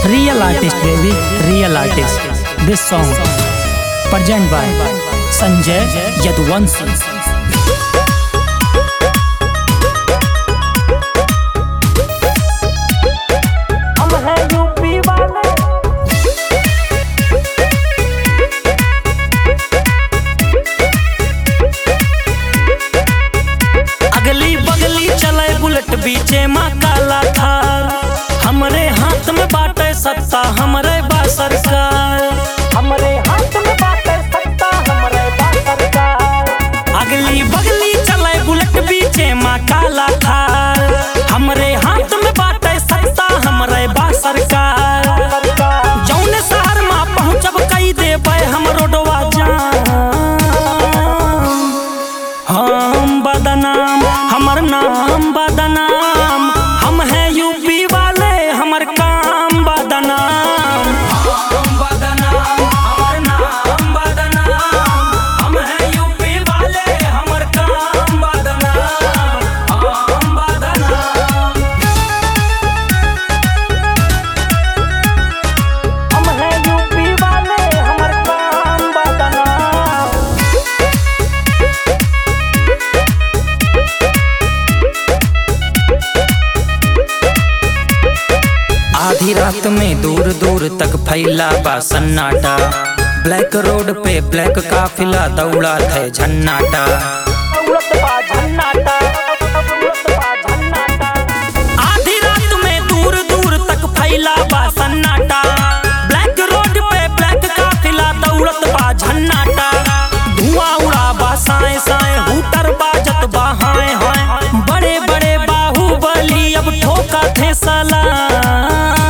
Real artist, baby. Real artist. This song present by Sanjay Yadwanshi. हम हैं UP वाले अगली बगली चले बुलेट बीचे माँ काला थार हमरे हाथ में बाटे सत्ता हमरे बा सरकार हमारे हाथ में बाटे सत्ता हमारे बात सरकार अगली बगली चले बुलेट बीचे माँ काला थार हमरे हाथ में बाटे सत्ता हमरे बा सरकार सरकार जौने शहर में पहुँचब कई देबै हम रोडवा जाम हम बदनाम हमर नाम बदनाम हम हैं यूपी वाले हमर काम बदनाम हम बदनाम हमर नाम बदनाम हम हैं यूपी वाले हमर काम बदनाम हम बदनाम हम हैं यूपी वाले हमारे काम बदनाम आधी रात में दूर दूर तक फैला बा सन्नाटा ब्लैक रोड पे ब्लैक काफिला दौड़ा थे झन्नाटा दौलत बा झन्नाटा दौलत बा झन्नाटा आधी रात में दूर दूर तक फैला बा सन्नाटा ब्लैक रोड पे ब्लैक काफिला दौड़त बा झन्नाटा धुआं उड़ा बा साए साए हूटर बाजत बा हाय हाय बड़े बड़े बाहुबली अब ठोका थे सलाम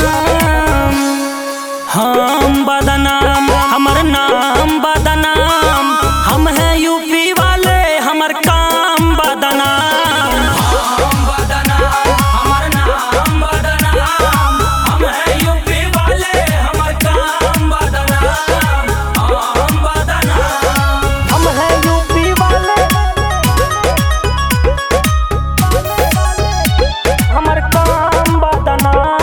हम बदनाम हमर नाम बदनाम हम हैं यूपी वाले हमर काम बदनाम हम बदनाम हमर नाम बदनाम हम हैं यूपी वाले हमर काम बदनाम हम बदनाम हम हैं यूपी वाले हमारे काम बदनाम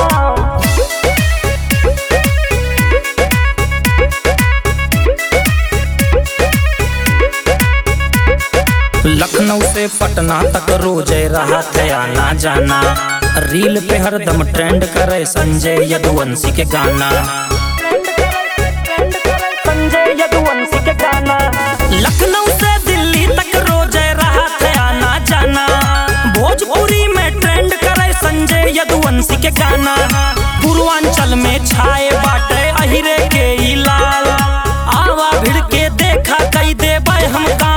लखनऊ से पटना तक रोज रहा थे आना जाना रील पे हरदम ट्रेंड करे संजय यदुवंशी के गाना ट्रेंड करे ट्रेंड करे संजय यदुवंशी के गाना लखनऊ से दिल्ली तक रोज रहा थे आना जाना भोजपुरी में ट्रेंड करे संजय यदुवंशी के गाना पूर्वांचल में छाए बाटे अहिरे के ई लाल आवा भिड़ के देखा कई देबै हम का